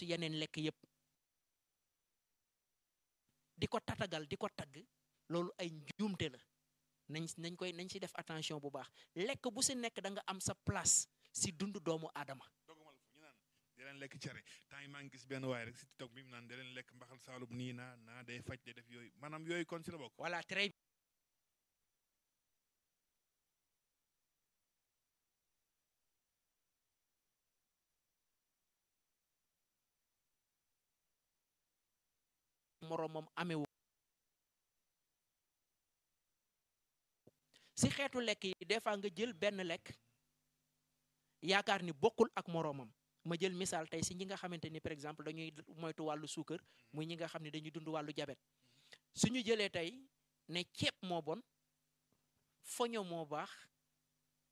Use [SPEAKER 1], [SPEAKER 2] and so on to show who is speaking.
[SPEAKER 1] si yeneen lekk yépp di ko tatagal di ko tagg loolu ay njuumte la nañ nañ koy nañ si def attention bu baax lekk bu si nekk da nga am sa place si dund doomu aadama
[SPEAKER 2] dogumal fu ñu naan di leen lekk cere temps yi maa ngi gis benn waay rek si TikTok bi mu naan di leen lekk mbaxal saalum nii naa naa day faj day def yooyu maanaam yooyu kon si la bokk
[SPEAKER 1] voilà très moroomam amewu si xeetu lekk yi des fois nga jël benn lekk yaakaar ni bokkul ak moroomam ma jël misaal tey si ñi nga xamante ni par exemple dañuy moytu wàllu suukar muy ñi nga xam ne dañuy dund wàllu jabet suñu jëlee tey ne ceeb moo bon foño moo baax